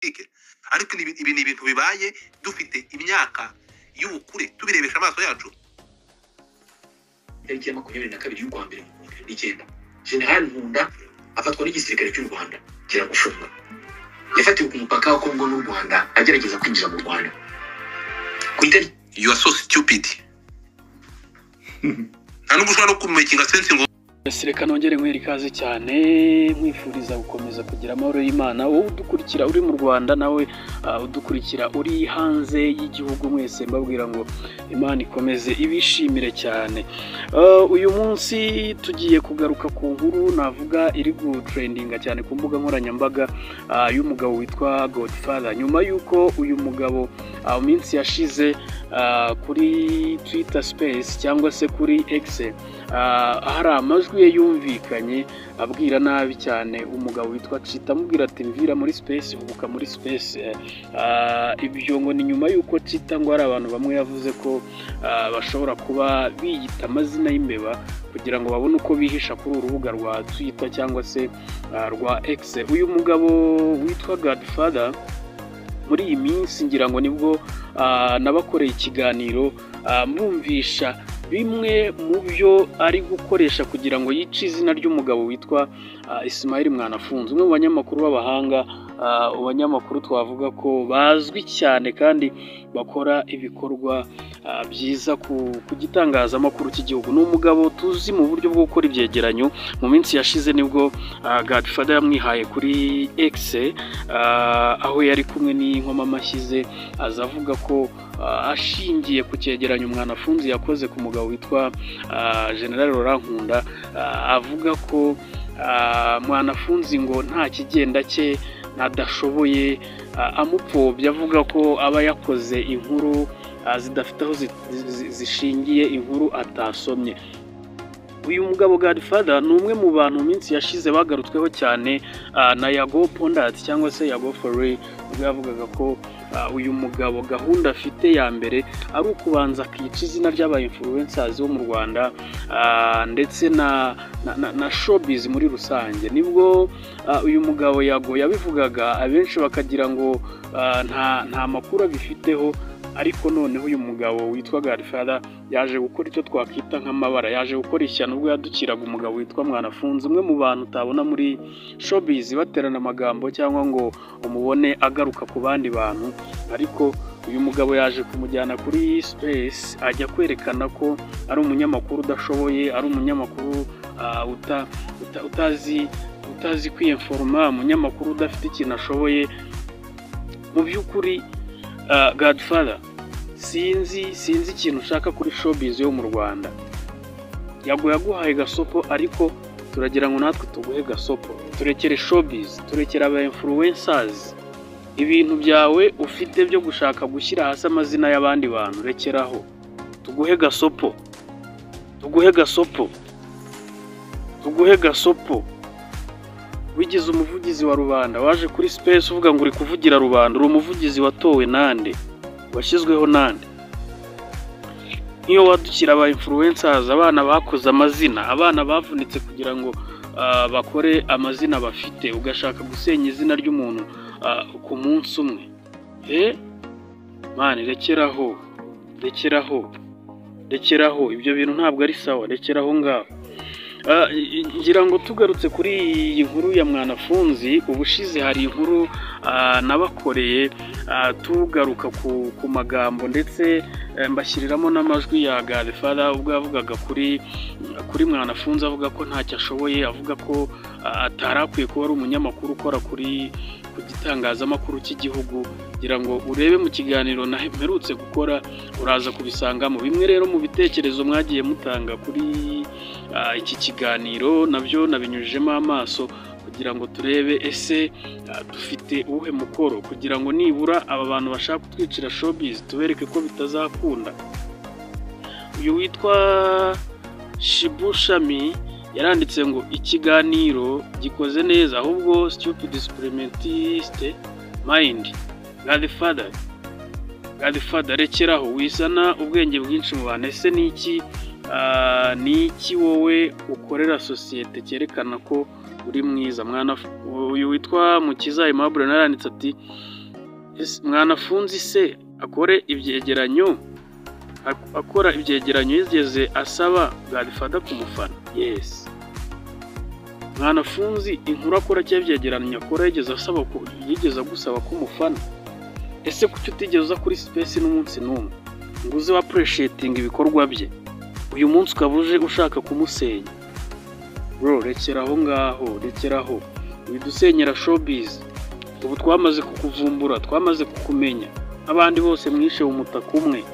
politike ariko ibi ibi ni ibintu bibaye dufite imyaka y'ubukure tubirebesha amaso yacu tariki ya makumyabiri na kabiri y'ukwa mbere mu bihumbi bibiri n'icyenda jenerali nkunda afatwa n'igisirikare cy'u rwanda kiramufunga yafatiwe ku mupaka wa kongo n'u rwanda agerageza kwinjira mu rwanda ku itariki you are so stupid nta n'ubwo ushobora no kumekinga sense ngo Sireka nongere nkwere ikaze cyane nkwifuriza gukomeza kugira amahoro y'Imana wowe udukurikira uri mu Rwanda nawe ah, udukurikira uri hanze y'igihugu mwese mbabwira ngo Imana ikomeze ibishimire cyane Ah, uyu munsi tugiye kugaruka ku nkuru navuga iri gutrendinga cyane ku mbuga nkoranyambaga ah, y'umugabo witwa Godfather nyuma y'uko uyu mugabo ah, mu minsi yashize ah, kuri Twitter Space cyangwa se kuri X ah, hari amajwi ye yumvikanye abwira nabi cyane umugabo witwa Cita amubwira ati mvira muri space hubuka muri space Eh, ah, ibyo ngo ni nyuma y'uko Cita ngo hari abantu bamwe yavuze ko ah, bashobora kuba biyita amazina y'imbeba kugira ngo babone uko bihisha kuri uru rubuga rwa Twitter cyangwa se ah, rwa X uyu mugabo witwa Godfather muri iyi minsi ngira ngo nibwo ah, nabakoreye ikiganiro ah, mbumvisha bimwe mu byo ari gukoresha kugira ngo yice izina ry'umugabo witwa ah, Ismail Mwanafunzi umwe mu banyamakuru b'abahanga ah, abanyamakuru twavuga ko bazwi cyane kandi bakora ibikorwa ah, byiza ku, ku gitangazamakuru cy'igihugu ni umugabo tuzi mu buryo bwo gukora ibyegeranyo mu minsi yashize nibwo ah, Godfather yamwihaye kuri X ah, aho yari kumwe n'inkomamashyi amashyize aza avuga ko ah, ashingiye ku cyegeranyo Mwanafunzi yakoze ku mugabo witwa ah, General Laurent Nkunda ah, avuga ko ah, Mwanafunzi ngo nta kigenda cye adashoboye ah, amupfobya avuga ko aba yakoze inkuru ah, zidafite aho zi- zi- zishingiye inkuru atasomye uyu mugabo Godfather ni umwe mu bantu mu minsi yashize bagarutsweho cyane ah, na Yago Pondat cyangwa se Yago Foray ubwo yavugaga ko ah, uyu mugabo gahunda afite ya mbere ari ukubanza akica izina ry'aba influencers bo mu Rwanda ah, ndetse na na, na, na showbiz muri rusange nibwo ah, uyu mugabo Yago yabivugaga abenshi bakagira ngo ah, nta nta makuru abifiteho ariko noneho uyu mugabo witwa Godfather yaje gukora icyo twakwita nk'amabara yaje gukora ishyano ubwo yadukiraga umugabo witwa Mwanafunzi umwe mu bantu utabona muri showbiz baterana amagambo cyangwa ngo umubone agaruka ku bandi bantu ariko uyu mugabo yaje kumujyana kuri space ajya kwerekana ko ari umunyamakuru udashoboye ari umunyamakuru ah, uta- uta- utazi utazi kwiyeforoma umunyamakuru udafite ikintu ashoboye mu by'ukuri ah, Godfather sinzi sinzi ikintu ushaka kuri showbiz yo mu Rwanda yago yaguhaye gasopo ariko turagira ngo natwe tuguhe gasopo turekere showbiz turekere aba influencers ibintu byawe ufite byo gushaka gushyira hasi amazina y'abandi bantu rekeraho tuguhe gasopo tuguhe gasopo tuguhe gasopo wigize umuvugizi wa rubanda waje kuri space uvuga ngo uri kuvugira rubanda uri umuvugizi watowe nande washyizweho nande nk'iyo wadukira aba influencers abana bakoze amazina abana bavunitse kugira ngo ah, bakore amazina bafite ugashaka gusenya izina ry'umuntu ah, ku munsi umwe eh mani rekeraho rekeraho rekeraho ibyo bintu ntabwo ari sawa rekeraho ngaho Ah, ngira ngo tugarutse kuri iyi nkuru ya mwanafunzi ubushize hari inkuru ah, nabakoreye ah, tugaruka ku, ku magambo ndetse eh, mbashyiriramo n'amajwi ya Godfather ubwo yavugaga kuri kuri mwanafunzi avuga ko ntacyo ashoboye avuga ko ah, atari akwiye kuba ari umunyamakuru ukora kuri ku gitangazamakuru cy'igihugu kugira ngo urebe mu kiganiro naherutse gukora uraza kubisangamo bimwe rero mu bitekerezo mwagiye mutanga kuri ah, iki kiganiro nabyo nabinyujijemo amaso kugira ngo turebe ese ah, dufite uwuhe mukoro kugira ngo nibura aba bantu bashaka kutwicira showbiz tubereke ko bitazakunda uyu witwa shibushami yaranditse ngo ikiganiro gikoze neza ahubwo stupid experimentiste mind godfather godfather rekeraho wisana ubwenge bwinshi mu bantu ese ni iki Ah, ni iki wowe ukorera sosiyete cyerekana ko uri mwiza mwana uyu witwa mukiza aimabure naranditse ati "Ese mwana afunze se akore ibyegeranyo ak- akora ibyegeranyo yigeze asaba bwabifata ku mufana yesi mwana afunze inkuru akora cyangwa ibyegeranyo akora yigeze asaba ku- yigeze agusaba ku mufana ese kuki utigeze uza kuri sipesi n'umunsi n'umwe ngo uze wapureshetinga ibikorwa bye uyu munsi ukaba uje ushaka kumusenya bro rekera aho ngaho rekera aho widusenyera showbiz ubu twamaze kukuvumbura twamaze kukumenya abandi bose mwishe umutaka umwe